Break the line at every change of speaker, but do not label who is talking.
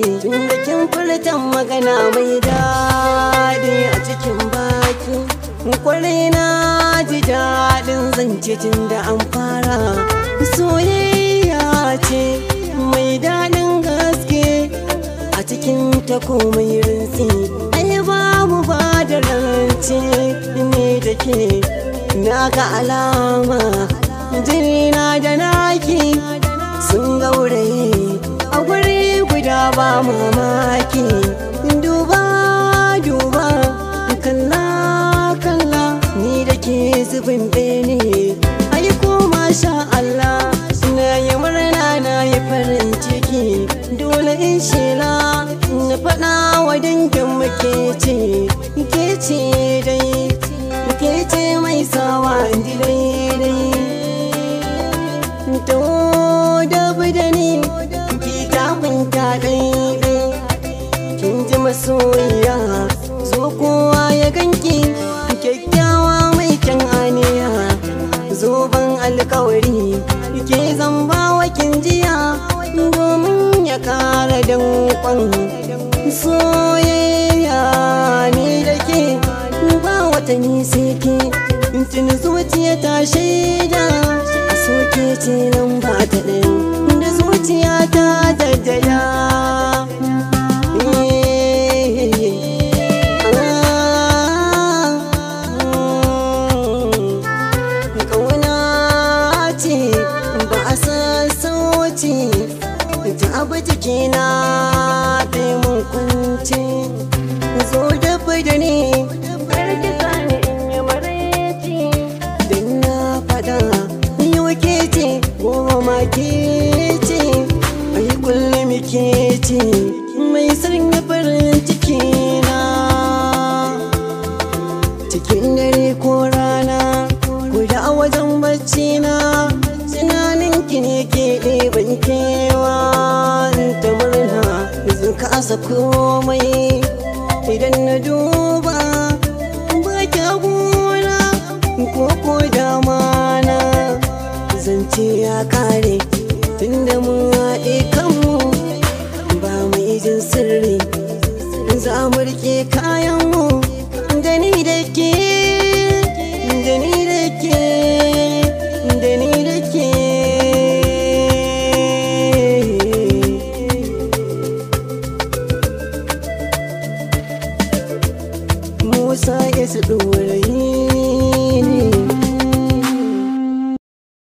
Tunda kin furtan magana mai daɗi a cikin baki Kwarai na ji daɗin zance tun da an fara Soyayya ce mai daɗin gaske a cikin ta komai rinsi ai babu ba da rance ne da ke na ga alama jirina da naki sun gauraye a guri guda ba mamaki duba duba kalla kalla ni da ke zubin bene ai ko masha Allah na yi murna na yi farin ciki dole in shela na faɗa wa dangin muke ce ke ce dai ke ce mai sawa indi daidai to da da ni ki kafinta daidai kin ji masoyiya zo kowa ya ganki kyakkyawa mai kyan aniya zoben alkawari ke zamba wa kin jiya domin ya kara dankon soyayya ni da ke ba wata sai ke tun zuciya ta shaida a soke ce nan ba ta ɗin da zuciya ta daddaya Ƙauna ce ba a san sauci ta abu jikina bai mun kunci zo da da ni karki sani in yi maraici don na fada yau ke ce goma ma ke ce ai kullum ke ce mai sanya farin ciki na cikin dare ko rana guda a wajen bacci na tunanin ki ne ke ɗeban kewa ta murna zan kasa komai idan na duba ba kya gona ko ko dama na zance ya kare tunda mun haɗe kanmu ba mu jin sirri za mu rike kayanmu da ni da ke da ni da ke da ni da ke Musa ya su ɗorayi